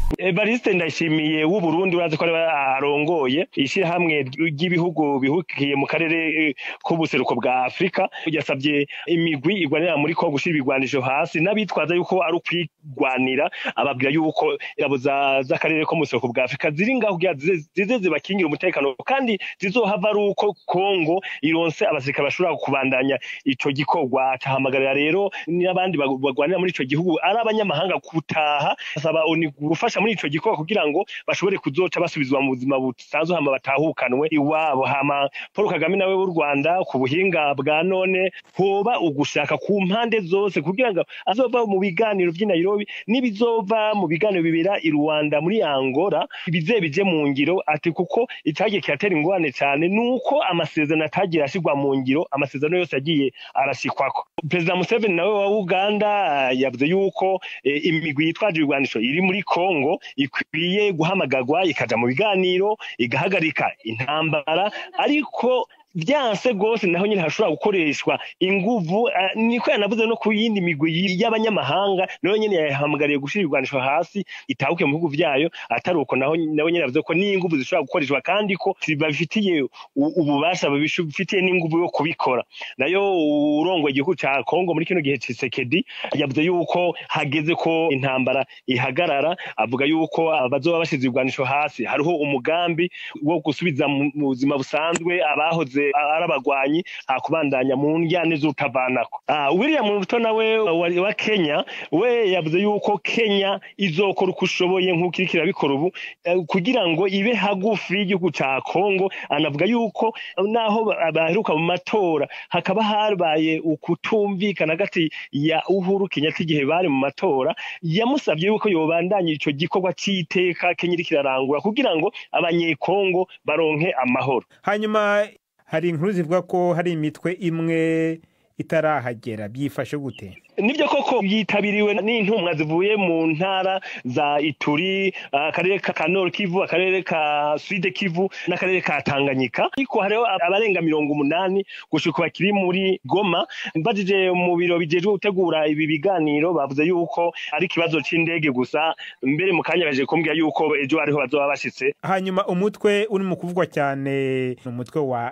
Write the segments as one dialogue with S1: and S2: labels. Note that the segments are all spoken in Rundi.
S1: Evariste Ndayishimiye w'u Burundi urazi ko arongoye ishirahamwe ry'ibihugu bihugiye mu karere k'ubuseruko bwa Afrika yasabye imigwi igwanira muri ko gushira ibigwanisho hasi n'abitwaza yuko ari ukwigwanira ababwira yuko ingabo z'akarere ko mu buseruko bwa Afrika ziri ngaho kugira zize zibakingira umutekano kandi zizohava ari uko Kongo ironse abasirikare bashobora kubandanya ico gikorwa cahamagarira rero n'abandi bagwanira muri ico gihugu ari abanyamahanga gutaha asaba gufasha muri ico gikorwa kugira ngo bashobore kuzoca basubizwa mu buzima busanzwe hama batahukanwe iwabo hama Paul Kagame nawe w'u Rwanda ku buhinga bwa none hoba ugushaka ku mpande zose kugira ngo azova mu biganiro vy'i Nairobi n'ibizova mu biganiro bibera i Rwanda muri Angola bize bije mu ngiro ati kuko itagiye kiratera ingorane cyane nuko amasezerano atagiye ashigwa mu ngiro amasezerano yose yagiye arashikwako Perezida Museveni nawe wa Uganda yavuze yuko e, imigwi yitwaje ibigwanisho iri muri Kongo ikwiye guhamagarwa ikaja mu biganiro igahagarika intambara ariko vyanse gose naho nyine hashobora gukoreshwa inguvu uh, niko yanavuze no ku yindi migwi y'abanyamahanga nayo nyine yahamagariye gushira ibigwanisho hasi itahuke mu bihugu vyayo atari uko naho nawe nyine yavuze ko n'inguvu zishobora gukoreshwa kandi ko bafitiye ububasha bifitiye n'inguvu yo kubikora nayo urongoye igihugu ca Kongo muri kino gihe Tshisekedi yavuze yuko hageze ko intambara ihagarara avuga yuko abazoba bashize ibigwanisho hasi hariho umugambi wo gusubiza mu buzima busanzwe abahoze ari abagwanyi hakubandanya mu njyane z'utavanako William Ruto nawe wa Kenya we yavuze yuko Kenya izokora uko ushoboye nk'uko iriko irabikora ubu kugira ngo ibe hagufi y'igihugu ca Kongo anavuga yuko naho baheruka mu matora hakaba habaye ukutumvikana hagati ya Uhuru Kenyatta igihe bari mu matora yamusabye yuko yobandanya ico gikorwa c'iteka Kenya iriko irarangura kugira ngo abanyekongo baronke amahoro
S2: hanyuma hari inkuru zivuga ko hari imitwe imwe itarahagera byifashe gute
S1: nibyo koko yitabiriwe n'intumwa zivuye mu ntara za Ituri akarere ka Nord Kivu akarere ka Sud Kivu n'akarere ka Tanganyika ariko hariho abarenga mirongo umunani gushika bakiri muri Goma mbajije mu biro bijejwe gutegura ibi biganiro bavuze yuko ari ikibazo c'indege gusa mbere mu kanya baje kumbwira yuko ejo ariho bazoba bashitse
S2: hanyuma umutwe uri mu kuvugwa cyane ni umutwe wa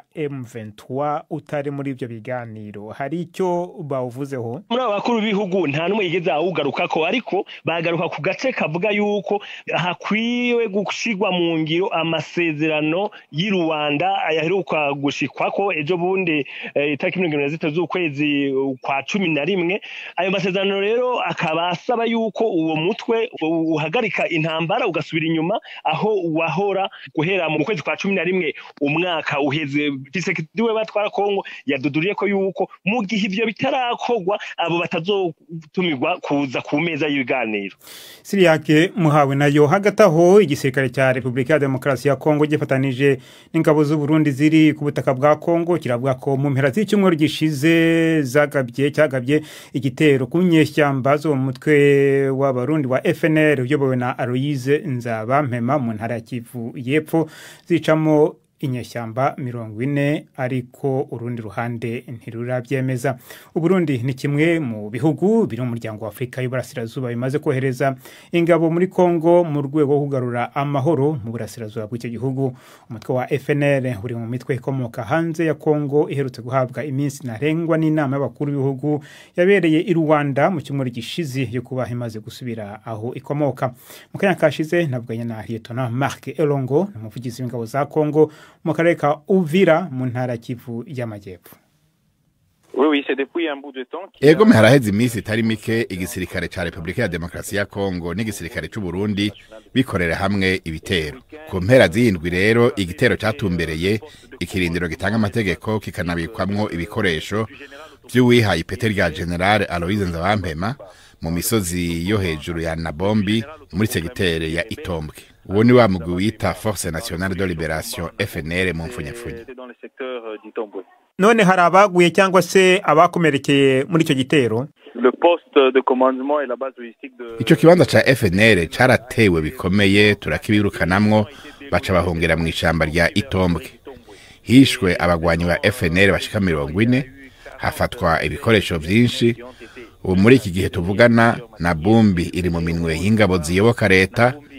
S2: M23 utari muri ibyo biganiro hari icyo bawuvuzeho
S1: muri abo bakuru b'ibihugu nta n'umwe yigeze awugarukako ariko bagaruka ku gace kavuga yuko hakwiwe gushirwa mu ngiro amasezerano y'i Rwanda yaheruka gushikwako ejo bundi itariki mirongo irindwi na zitatu z'ukwezi kwa cumi na rimwe ayo masezerano rero akaba asaba yuko uwo mutwe uhagarika intambara ugasubira inyuma aho wahora guhera mu kwezi kwa cumi na rimwe umwaka uheze Tshisekedi we batwara Kongo yaduduriye ko yuko mu gihe ivyo bitarakorwa abo batazotumirwa kuza ku meza y'ibiganiro
S2: Siriyake muhawe nayo hagati aho igisirikare cya Repubulika ya Demokarasi ya Kongo gifatanije n'ingabo z'u Burundi ziri ku butaka bwa Kongo kiravuga ko mu mpera z'icyumweru gishize zagabye cyagabye igitero ku nyeshyamba zo mu mutwe w'abarundi wa FNL uyobowe na Aloise Nzabampema mu ntara ya Kivu y'Epfo zicamo inyeshyamba mirongo ine ariko urundi ruhande ntirurabyemeza uburundi ni kimwe mu bihugu biri mu muryango wa afurika y'uburasirazuba bimaze kohereza ingabo muri kongo mu rwego rwo kugarura amahoro mu burasirazuba bw'icyo gihugu umutwe wa fnr uri mu mitwe ikomoka hanze ya kongo iherutse guhabwa iminsi ntarengwa n'inama y'abakuru b'ibihugu yabereye i rwanda mu cyumweru gishize yo kuba imaze gusubira aho ikomoka mu kanya kashize nabwanye na liyetona marc elongo ni umuvugizi w'ingabo za kongo mu karere ka uvira mu ntara kivu y'amajyepfo
S3: ego haraheze iminsi itari mike igisirikare ca repubulika ya demokarasi ya kongo n'igisirikare c'u burundi bikorera hamwe ibitero ku mpera z'indwi rero igitero catumbereye ikirindiro gitanga amategeko kikanabikwamwo ibikoresho vy'uwihaye ipete rya generale aloise nzabampema mu misozi yo hejuru ya nabombi muri segitere ya itombwe uwo ni wa mugwi wita force nationale de liberation fnr mu mfunyapfunya
S2: none hari abaguye cyangwa se abakomerekeye muri icyo gitero
S3: ico kibanza ca fnr caratewe bikomeye turakibirukanamwo baca bahungira mu ishamba rya itombwe hishwe abagwanyi ba fnr bashika mirongo ine hafatwa ibikoresho vyinshi ubu muri iki gihe tuvugana na bumbi iri mu minwe y'ingabo ziyoboka leta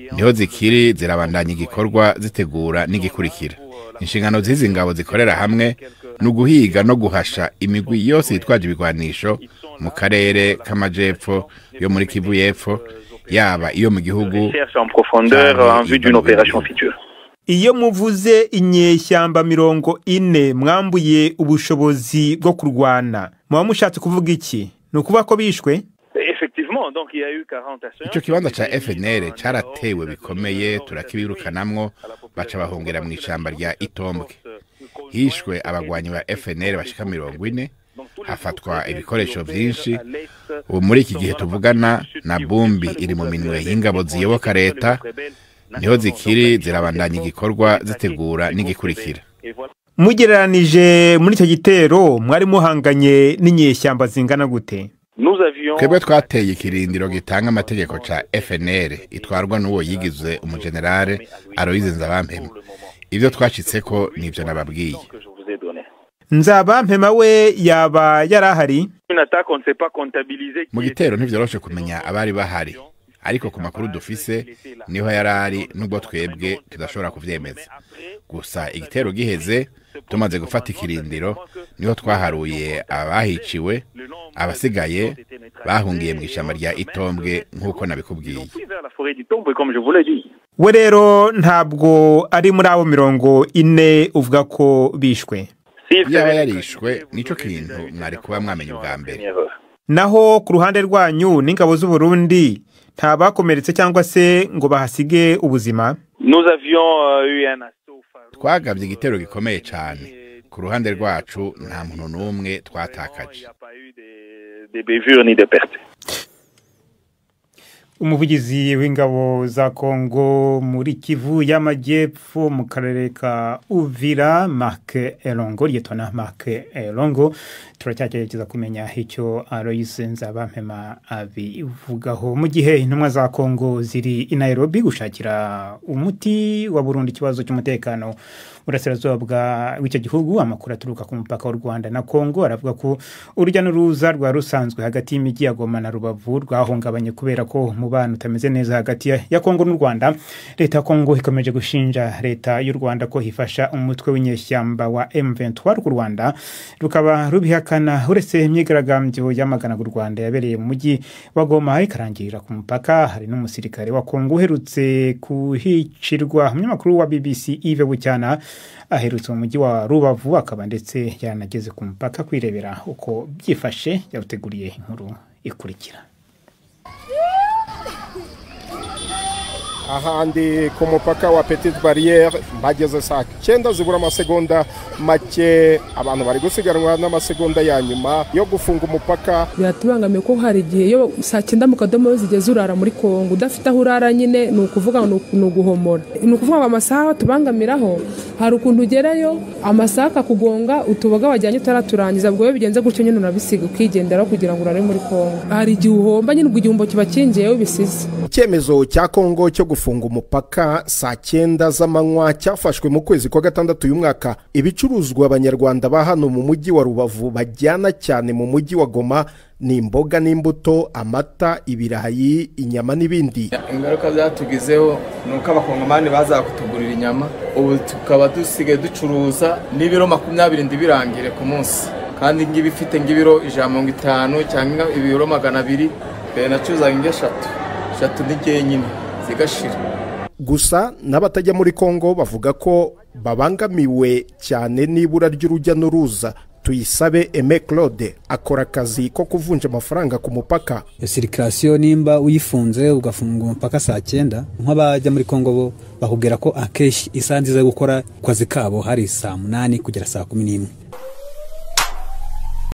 S3: niho zikiri zirabandanya igikorwa zitegura n'igikurikira inshingano z'izi ngabo zikorera hamwe ni uguhiga no guhasha imigwi yose yitwaje ibigwanisho mu karere k'amajepfo yo muri kivu y'epfo yaba iyo mu gihugu
S4: Cherche en profondeur en vue d'une opération future.
S2: iyo muvuze inyeshyamba mirongo ine mwambuye ubushobozi bwo kurwana muba mushatse kuvuga iki ni ukuvuga ko bishwe
S4: Effectivement, donc il y a eu 40 assaillants.
S3: ico kibanza ca FNL caratewe bikomeye turakibirukanamwo baca bahungira mu ishamba rya Itombwe hishwe abagwanyi ba FNL bashika mirongo ine hafatwa ibikoresho vyinshi ubu muri iki gihe tuvugana na bumbi iri mu minwe y'ingabo ziyoboka leta niho zikiri zirabandanya igikorwa zitegura n'igikurikira
S2: mugereranije muri icyo gitero mwari muhanganye n'inyeshyamba zingana gute
S4: Nous avions
S3: twebwe twateye ikirindiro gitanga amategeko ca FNL itwarwa n'uwo yigize umugenerale Aloyize Nzabampema ivyo twashitseko nivyo nababwiye
S4: que je vous ai donné.
S2: nzabampema we yaba yari ahari
S4: Une attaque, on ne sait pas comptabiliser. qui
S3: mu
S4: était-
S3: gitero ntivyoroshe kumenya abari bahari ariko ku makuru dufise niho yari ari nubwo twebwe tudashobora kuvyemeza gusa igitero giheze tumaze gufata ikirindiro niho twaharuye abahiciwe abasigaye bahungiye mu ishamba rya itombwe nk'uko nabikubwiye
S4: Puis vers la forêt du Tombe, comme je vous l'ai dit.
S2: we rero ntabwo ari muri abo mirongo ine uvuga ko bishwe
S4: S'il
S3: yaba
S4: fallait-
S3: yarishwe nico kintu mwari kuba mwamenye ubwa mbere
S4: Première heure.
S2: naho ku ruhande rwanyu n'ingabo z'uburundi nta bakomeretse cyangwa se ngo bahasige ubuzima
S4: Nous avions euh, eu un assaut farouche.
S3: twagabye igitero gikomeye cane ku ruhande rwacu nta muntu n'umwe
S4: Il n'y
S3: twatakaje
S4: a pas eu des, des bévures ni des pertes.
S2: umuvugizi w'ingabo za kongo muri kivu y'amajyepfo mu karere ka uvira mark elongo ryitwa mark elongo turacyagerageza kumenya icyo aloyise nzabampema abivugaho mu gihe intumwa za kongo ziri i nairobi gushakira umuti wa burundu ikibazo cy'umutekano burasirazuba w'icyo gihugu amakuru aturuka ku mupaka w'u rwanda na kongo aravuga ko urujya n'uruza rwa rusanzwe hagati y'imijyi ya goma na rubavu rwahungabanye kubera ko umubano utameze neza hagati ya- ya kongo n'u rwanda leta ya kongo ikomeje gushinja leta y'u rwanda ko ifasha umutwe w'inyeshyamba wa m23 rw'u rwanda rukaba rubihakana uretse imyigaragambyo yamaganaga u rwanda yabereye mu mujyi wa goma ikarangirira ku mupaka hari n'umusirikare wa kongo uherutse kuhicirwa umunyamakuru wa bbc ive bucyana aherutse mu mujyi wa rubavu akaba ndetse yanageze ku mupaka kwirebera uko byifashe yawuteguriye inkuru ikurikira
S5: ahandi ku mupaka wa petite barriere bageze saa cyenda zibura amasegonda make abantu bari gusiganwa n'amasegonda ya nyuma yo gufunga umupaka
S6: biratubangamiye ko hari igihe iyo saa cyenda mu kadomo zigeze urara muri kongo udafite aho urara nyine ni ukuvuga ngo ni uku- ni uguhomora ni ukuvuga ngo amasaha tubangamiraho hari ukuntu ugerayo amasaha akakugonga utuboga wajyanye utaraturangiza ubwo iyo bigenze gutyo nyine urabisiga ukigenderaho kugira ngo urare muri kongo hari igihe uhomba nyine ubwo igihombo kiba kingiyeho bisize
S5: icyemezo cya kongo cyo gufunga umupaka saa cyenda z'amanywa cyafashwe mu kwezi kwa gatandatu uyu mwaka ibicuruzwa abanyarwanda ba hano mu mujyi wa rubavu bajyana cyane mu mujyi wa goma ni imboga n'imbuto amata ibirayi inyama n'ibindi
S7: ingaruka byatugizeho ni uko abakongomani baza kutugurira inyama ubu tukaba dusigaye ducuruza n'ibiro makumyabiri ndibirangire ku munsi kandi ngibi ifite nk'ibiro ijana mirongo itanu cyangwa ibiro magana abiri mbere nacuruzaga nk'eshatu eshatu n'igihe nyine zigashira
S5: gusa n'abatajya muri kongo bavuga ko babangamiwe cyane n'ibura ry'urujya n'uruza tuyisabe eme claude akora akazi ko kuvunja amafaranga ku mupaka
S8: sirikirasiyo nimba uyifunze ugafunga umupaka saa cyenda nk'abajya muri kongo bo bakubwira ko akenshi isaha nziza yo gukora ku kazi kabo hari saa munani kugera saa kumi n'imwe